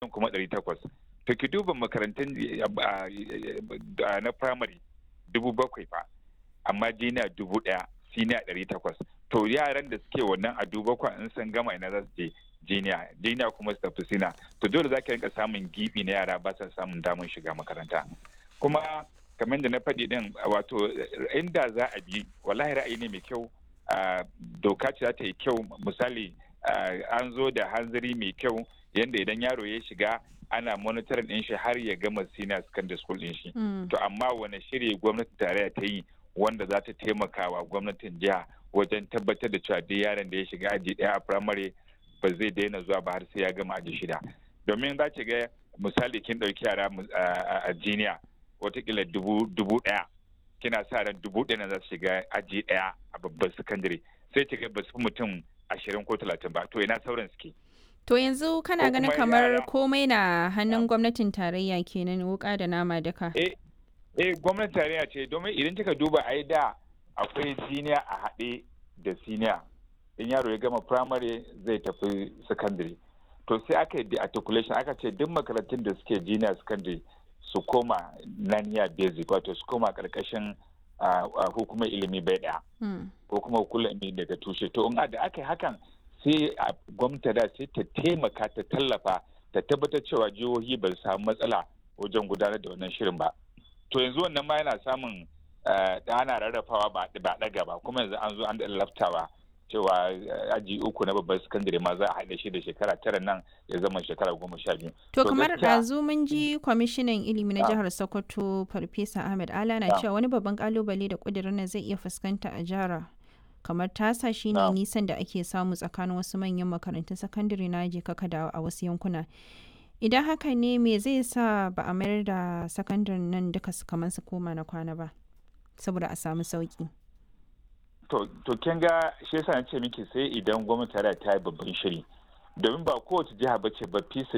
nan kuma ɗari takwas to ki duba makarantun na primary dubu bakwai fa amma jiniya dubu ɗaya siniya ɗari takwas to yaran da suke wannan a dubu bakwai in sun gama ina za su je jiniya jiniya kuma su tafi sina to dole za ka rinka samun gibi na yara ba sa samun damar shiga makaranta kuma kamar da na faɗi din wato inda za a bi wallahi ra'ayi ne mai kyau doka ce za ta yi kyau misali an zo da hanzari mai kyau yadda idan yaro ya shiga ana monitoring din shi har ya gama senior secondary school din shi to amma wani shiri gwamnati tarayya ta yi wanda za ta taimaka wa gwamnatin jiha wajen tabbatar da cewa duk yaron da ya shiga aji ɗaya a primary ba zai daina zuwa ba har sai ya gama aji shida domin za ki ga misali kin ɗauki yara a jiniya watakila dubu ɗaya kina sa ran dubu ɗaya za su shiga aji ɗaya a babban sakandare sai ki ga ba su mutum ashirin ko talatin ba to ina sauran suke To yanzu kana ganin kamar komai na hannun gwamnatin tarayya kenan wuka da nama duka. Eh, eh gwamnatin tarayya ce domin idan kika duba ai da akwai siniya a haɗe da siniya. In yaro ya gama primary zai tafi secondary. To sai aka yi articulation aka ce duk makarantun da suke junior secondary su koma naniya basic wato su koma karkashin hukumar ilimi bai ɗaya. Ko kuma hukumar ilimi daga tushe. To in da aka yi hakan sai a gwamnati da sai ta taimaka ta tallafa ta tabbatar cewa jihohi ba su samu matsala wajen gudanar da wannan shirin ba to yanzu wannan ma yana samun da ana rarrafawa ba ɗaga ba kuma yanzu an zo an laftawa cewa aji uku na babban sakandare ma za a haɗa shi da shekara tara nan ya zama shekara goma sha biyu. To kamar ɗazu mun ji kwamishinan ilimi na jihar Sokoto Farfesa Ahmed Ala na cewa wani babban kalubale da ƙudurin nan zai iya fuskanta a jihar kamar tasa shine nisan da ake samu tsakanin wasu manyan makarantun sakandare na je kaka da a wasu yankuna idan haka ne me zai sa ba a mayar da sakandaren nan duka su kamar su koma na kwana ba saboda a samu sauki to kin ga shi yasa ce miki sai idan gwamnati ta yi babban shiri domin ba kowace jiha ba ce ba fi